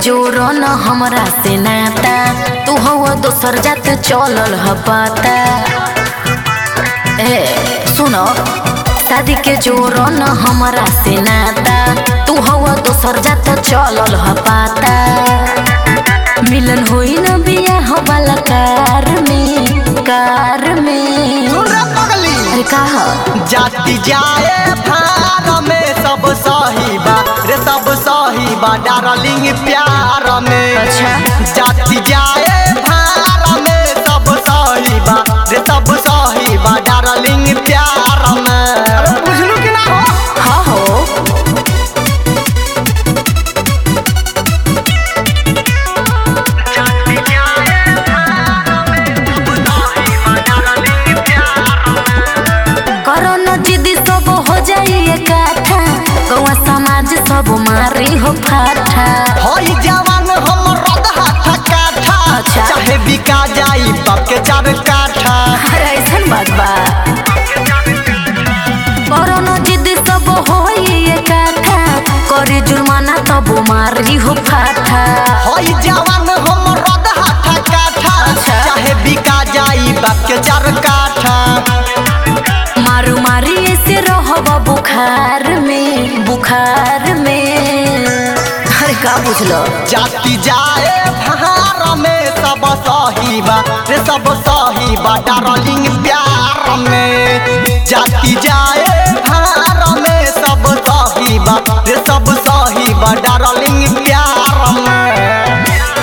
जोरो न हमरा से नाता तू हवा दोसर जात चलल ह पाता ए सुनो शादी के जोरो न हमरा से नाता तू हवा दोसर जात चलल ह पाता मिलन होई न बियाह वाला कार में कार में सुन रे पगली अरे कहा जाति जाए भार में सब सही बा रे सब सही बा डार्लिंग प्यार में अच्छा। जाति जाए भार में सब सही बा रे सब सही बा डार्लिंग प्यार में बुझलू कि ना हो हाँ हो करो न जिदी सब हो जाई इकट्ठा गौवा समाज सब मारी हो फाठा हई जवान हम रदहा काठा अच्छा। चाहे बिका जाई बाप के चार काठा अरे ऐसन बात बा करो न जिदी सब होई इकट्ठा करी जुर्माना तब मारी हो फाठा हई जवान हम रदहा काठा अच्छा। चाहे बिका जाई बाप के चार काठा मारू मारी ऐसे रहब बुखार में बुखार में अरे का बुझलो जाति जाए भार में सब सही बा रे सब सही बा डार्लिंग प्यार में जाति जाए भार में सब सही बा रे सब सही बा डार्लिंग प्यार में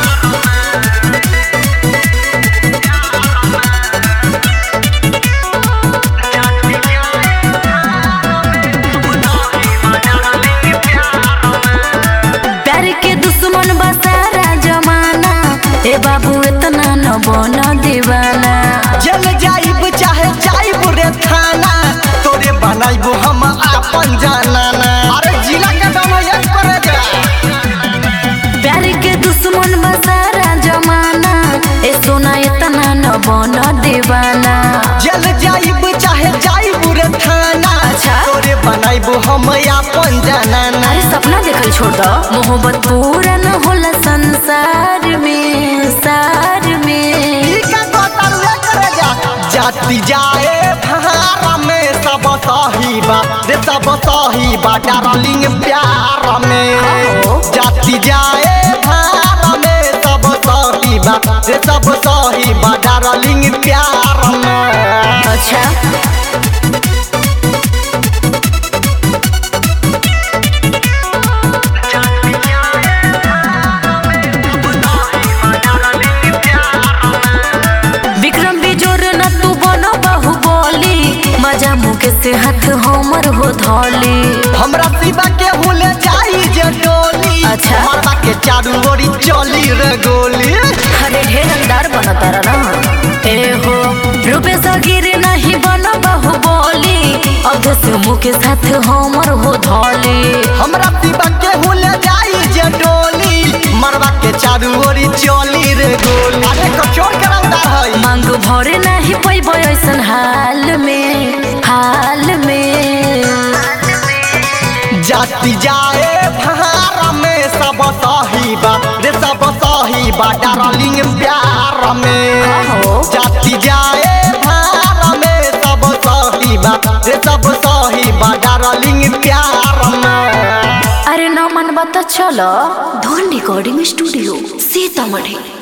प्यार के दुश्मन बसारा जमाना ए बाबू इतना न बना दीवाना जेल जाइब चाहे जाइब रे थाना तोरे बनाइब हम आपन जनाना अरे जिला के बनाइए करे जा प्यार के दुश्मन बसारा जमाना ए सोना इतना न बना दीवाना जेल जाइब चाहे जाइब रे थाना अच्छा। तोरे बनाइब हम आपन जनाना अरे सपना देखल छोड़ दो मोहब्बत पूरा न होला संसार में सार में ई का कतरुए करे जा जाति जाए भार में सब सही बा रे सब सही बा डार्लिंग प्यार में हाँ। जाति जाए भार में सब सही बा रे सब सही बा डार्लिंग प्यार में अच्छा विक्रम बिजोर न तू बनो बाहुबली मजा मुके से हाथ हमर हो धौली हमरा शिवा के हुले जाई जे डोली अच्छा। मरवा के चारू ओरी चली रे गोली अरे ढेर अंदार बन तारा ना ए हो रूपे सगिर नहीं बनो बाहुबली अधे से मुके साथ हमर हो धौली हमरा शिवा के हुले जाई जे डोली मरवा के चारू ओरी चली रे गोली अरे कचोर करंदा हई मांग भरे नहीं पैबो ऐसन हाल में हाल में जाति जाए भार में सब सही बा रे सब सही बा डार्लिंग प्यार में आहो। जाति जाए भार में सब सही बा रे सब सही बा डार्लिंग प्यार में अरे न मन बता चलो धोन रिकॉर्डिंग स्टूडियो सीतामढ़ी